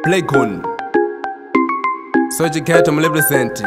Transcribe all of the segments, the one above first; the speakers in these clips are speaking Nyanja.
Playgun Sojiketo mrepresent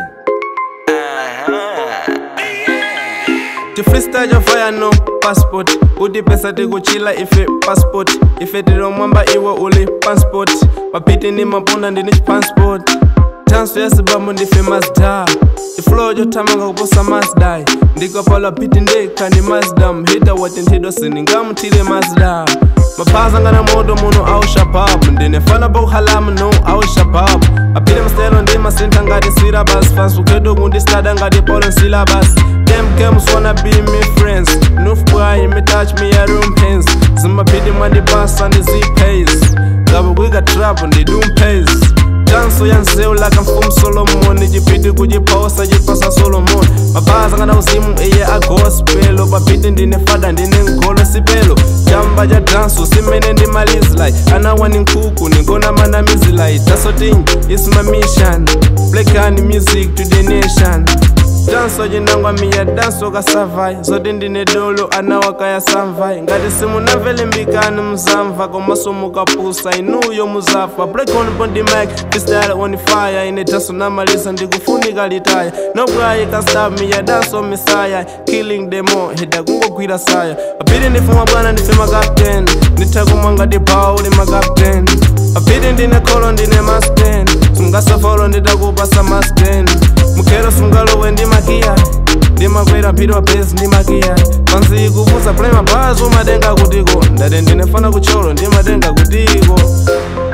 tifreestyle jafaya no passport uti pesa tikuchila ife passport ife tilomwamba iwe uli passport papiti ni mapunda ndini chipassport tanso yasibambo ndife mazda iflow jotamanga kuposa mazdai ndikapala piti ndeka ni mazdam hita wati nthido siningamthile mazda mapaza ngana moto muno au shabab ndinefana bokuhalamu no au shabab aphile maselo ndi masentha ngati syllabus fans ukheto kundistada ngati polo syllabus them games wanna be me friends noof boy me touch me ya room pens zimaphiti mwandipasa ndi zipays ngabe kwika trap ndi dumpays danso ya nzewu laka mfumu solomon chipiti kuchiphosa chipasa solomon mapaza ngana uzimu iye agospelo papiti ndine fada ndine nkholo sipelo chamba cha danso simene ndi malizilai anawani nkhuku ningona manamizilai daso ting is my mission plekani music to the nation danso cinangwa miya danso kasavai zoti ndine dolo anawakaya samvai ngati simunamvele mbikani muzamva komaso mukapusa inuyo muzafa break on bondi mic freestyle on fire ine danso namaliza ndikufunika litaya nobwayi kastab miya danso misaya killing demo hida kungogwira saya apiti ndifuma bwana ndife makapten ndithakumwa ngati bawo uli makapten apiti ndine kholo ndine masten sungasafolo nditakupasa masten mukhero sungalowe ndi makiya ndimakwera phiri mabhezi ndi makiya pansi kuvuza play mabhazi umatenga kutiko ndati ndinefana kucholo ndimatenga kutiko